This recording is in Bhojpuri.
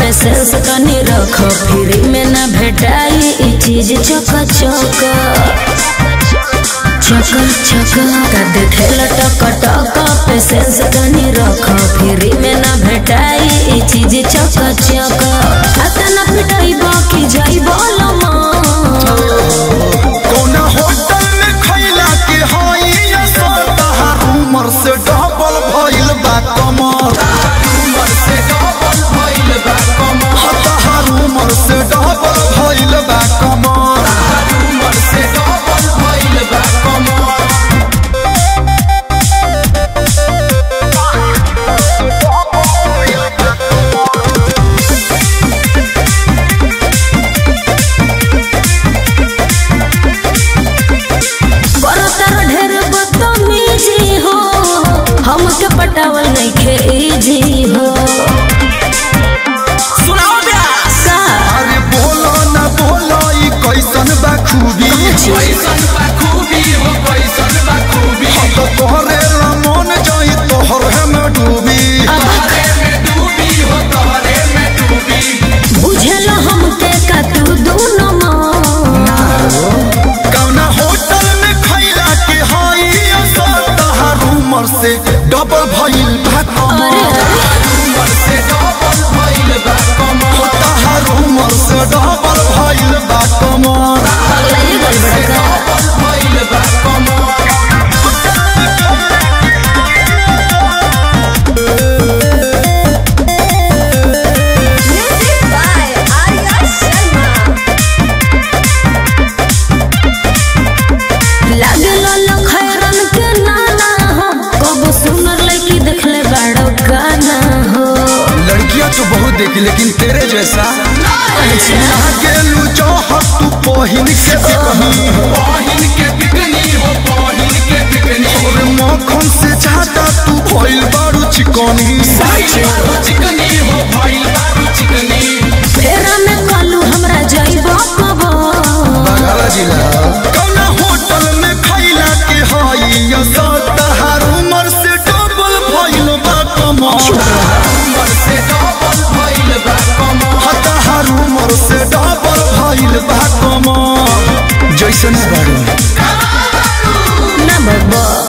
पेशेंस तनी रख फ्री में ना भेटाई ई चीज चक चक चक चक का देखे लटक टक पेशेंस तनी रख फ्री में ना भेटाई ई चीज चक चक अतना पिटाई बाकी जाई बोलमा कौना होटल में खैला के हई असर तहार उमर से डबल भइल बा कमर उमर से डबल भइल बा कमर तहार उमर से डबल भइल बा कमर उमर से डबल भइल बा कमर बरतर ढेर बदतमीजी हो हमके पटावल नइखे इजी हो सुनाओ ब्यास का अरे बोलो ना बोलो ई कैसन बा खूबी कैसन बा खूबी हो कैसन बा खूबी तो तोहरे रमन जाई तोहरे में डूबी तोहरे में डूबी हो तोहरे में डूबी बुझल हमके का तू दोनों माँ कौना होटल में खैला के हई असर तहार उमर से डबल भइल बा अरे कमर उमर से डबल भइल बा कमर तहार उमर से डबल भइल बा कमर पगलाइए गल बड़का डबल भइल बा कमर म्यूजिक बाय आर्या शर्मा लागल लखैरन के नाना हो कब सुनर लड़की देखले बाड़ो गाना हो लड़कियां तो बहुत देखी लेकिन तेरे जैसा गेलू चाहत तू पहिन के बिकनी पाहिन के बिकनी हो पाहिन के बिकनी और मक्खन से ज्यादा तू भइल बारू चिकनी भइल बारू चिकनी हो भइल बारू चिकनी फेरा में कालू हमरा जाइबो कबो बंगाला जिला कौना होटल में खैला के हई असर तहार उमर से डबल भइल बा कमर उमर से डबल भइल बा कमर तहार उमर से डबल भइल बा कमर जैसन बारू